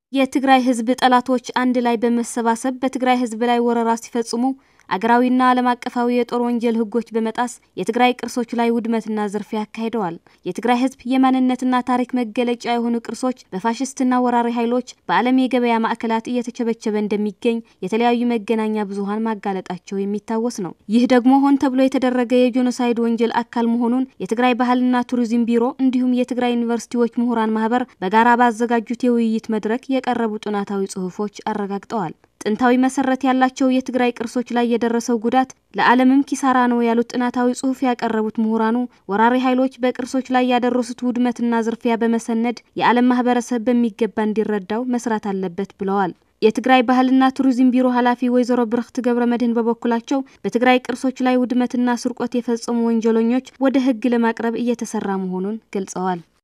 የትግራይ ህዝብ ጠላቶች አንድ ላይ በመሰባሰብ በትግራይ ህዝብ ላይ ወረራ ሲፈጽሙ አገራዊና ዓለም አቀፋዊ የጦር ወንጀል ህጎች በመጣስ የትግራይ ቅርሶች ላይ ውድመትና ዝርፊያ አካሂደዋል። የትግራይ ህዝብ የማንነትና ታሪክ መገለጫ የሆኑ ቅርሶች በፋሽስትና ወራሪ ኃይሎች በዓለም የገበያ ማዕከላት እየተቸበቸበ እንደሚገኝ የተለያዩ መገናኛ ብዙኃን ማጋለጣቸው የሚታወስ ነው። ይህ ደግሞ ሆን ተብሎ የተደረገ የጄኖሳይድ ወንጀል አካል መሆኑን የትግራይ ባህልና ቱሪዝም ቢሮ እንዲሁም የትግራይ ዩኒቨርሲቲዎች ምሁራን ማህበር በጋራ ባዘጋጁት የውይይት መድረክ የቀረቡ ጥናታዊ ጽሑፎች አረጋግጠዋል። ጥንታዊ መሰረት ያላቸው የትግራይ ቅርሶች ላይ የደረሰው ጉዳት ለዓለምም ኪሳራ ነው ያሉት ጥናታዊ ጽሑፍ ያቀረቡት ምሁራኑ ወራሪ ኃይሎች በቅርሶች ላይ ያደረሱት ውድመትና ዝርፊያ በመሰነድ የዓለም ማህበረሰብ በሚገባ እንዲረዳው መስራት አለበት ብለዋል። የትግራይ ባህልና ቱሪዝም ቢሮ ኃላፊ ወይዘሮ ብርክት ገብረ መድህን በበኩላቸው በትግራይ ቅርሶች ላይ ውድመትና ስርቆት የፈጸሙ ወንጀለኞች ወደ ሕግ ለማቅረብ እየተሰራ መሆኑን ገልጸዋል።